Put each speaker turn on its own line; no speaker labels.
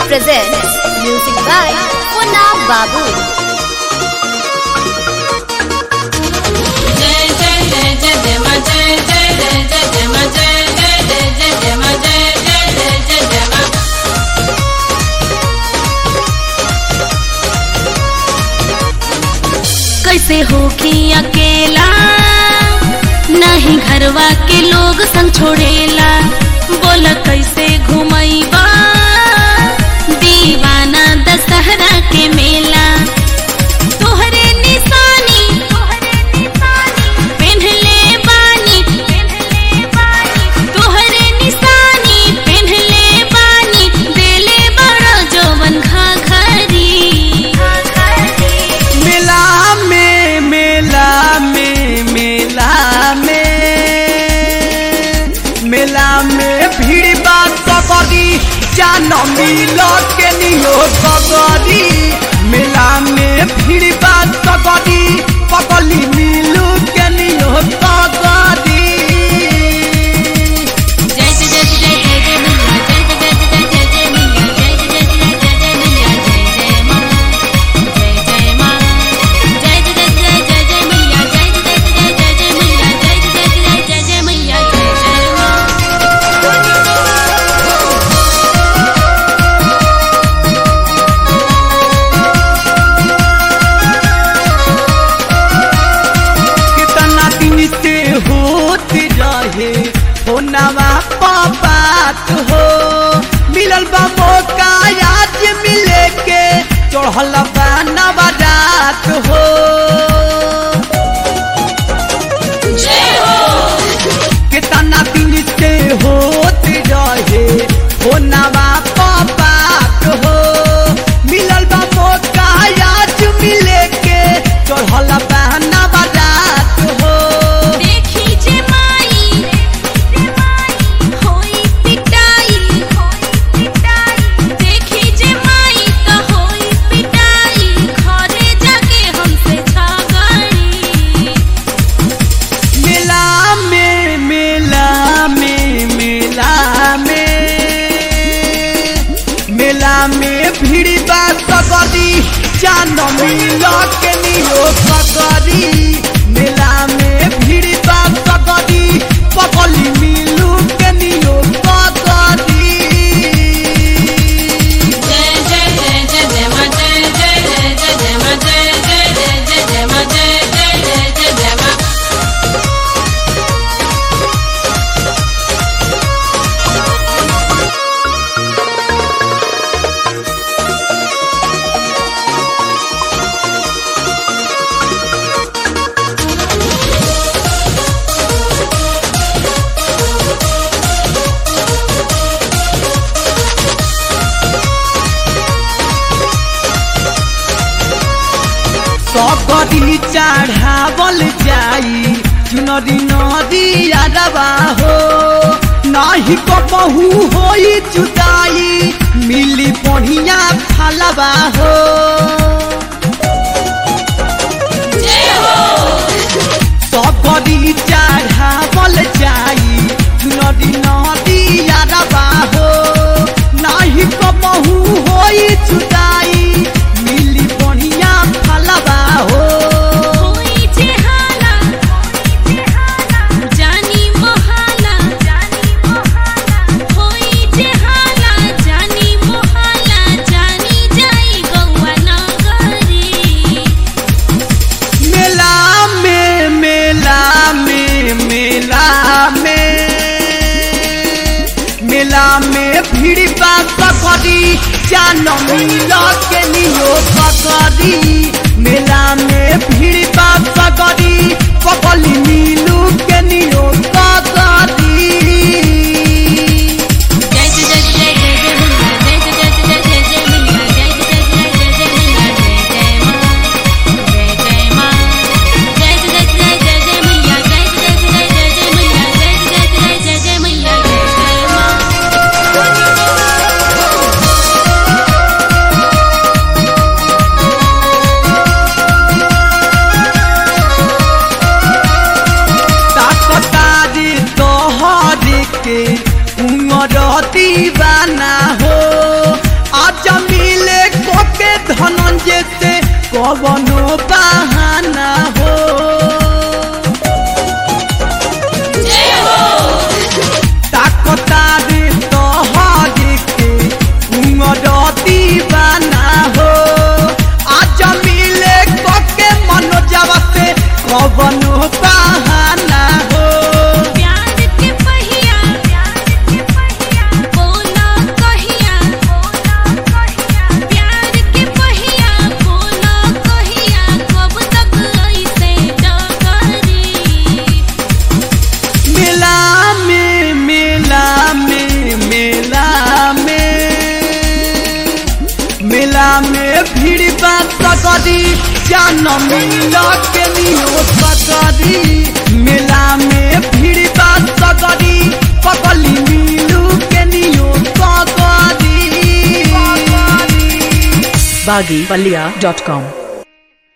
presents music by Punna Babu.
जय जय जय जय जय मा जय जय जय जय जय मा जय जय जय जय जय मा जय जय जय जय जय मा
कैसे होखी अकेला नहीं घरवा के लोग संग छोड़ेला बोल कैसे घुमैबा दीवाना दशहरा के मेला तोहरे निशानी पेन्हले बानी तोहरे निशानी पेन्हले बानी देले बड़ा जवन घाघरी
मेला में मेला में मेला में मेला में भीड़ बा सकरी जान मिल के नियो सकरी मेला में भीड़ बा सकरी पकली मिलू के नियो सकरी
जय जय जय जय जय जय मैया जय जय जय जय जय जय मैया जय जय जय जय जय जय मैया जय जय माँ जय जय माँ जय जय जय जय जय जय मैया जय जय जय जय जय जय मैया जय जय जय जय जय मैया जय जय माँ
कितना दिन से होत रहे हो नवा बात हो मिलल बा मौका आज मिले के चढ़ल बा नवा रात हो कितना दिन से होत रहे हो नवा बात हो मिलल बा मौका आज मिले के चढ़ल बा नवा रात हो
देखी जे माई होई पिटाई देखी जे माई त होई पिटाई घरे जाके हमसे झगड़ी
मेला में मेला में मेला में मेला में भीड़ बा सकरी जान मिल के नियो सकरी मेला में भीड़ बा सकरी पकली मिलू के नियो सकरी
जय जय जय जय जय मा जय जय जय जय जय मा जय जय जय जय जय मा जय जय जय जय जय मा
सकरी चढ़ावल जाई चुनरी नदी अरबा हो नाही कबहू होई जुदाई मिली बढ़िया फलबा हो सकरी चढ़ावल जाई चुनरी नदी अरबा हो नाही कबहू होई जुदाई मिली बढ़िया फलबा हो
होई जे हाला जानी मोहाला होई जे हाला जानी मोहाला जानी जाई गौआ नगरी
मेला में मेला में मेला में मेला में भीड़ बा सकरी जान मिल के नियो सकरी मेला में भीड़ बा सकरी पकली मिलू के नियो सकरी
जय जय जय जय जय जय मैया जय जय जय जय जय जय मैया जय जय जय जय जय जय मैया जय जय माँ जय जय माँ जय जय जय जय जय मैया जय जय जय जय जय मैया जय जय जय जय जय मैया जय जय माँ
ताकतारी तोहर के उमर दीवाना हो आज कवनो बहाना हो
जय हो
ताकता रे तोहरे के उमरती बना हो आज मिले कके मनोजवा से कवनो बहाना हो
प्यार के पहिया प्यार के पहिया बोला कहिया बोला कहिया प्यार के पहिया बोला कहिया कब तक ऐसे डगरी
मेला में मेला में मेला में मेला में भीड़ बा सकरी जान मिल के नियो सकरी मेला में भीड़ बा सकरी पकली मिलू के नियो सकरी
baggypalia.com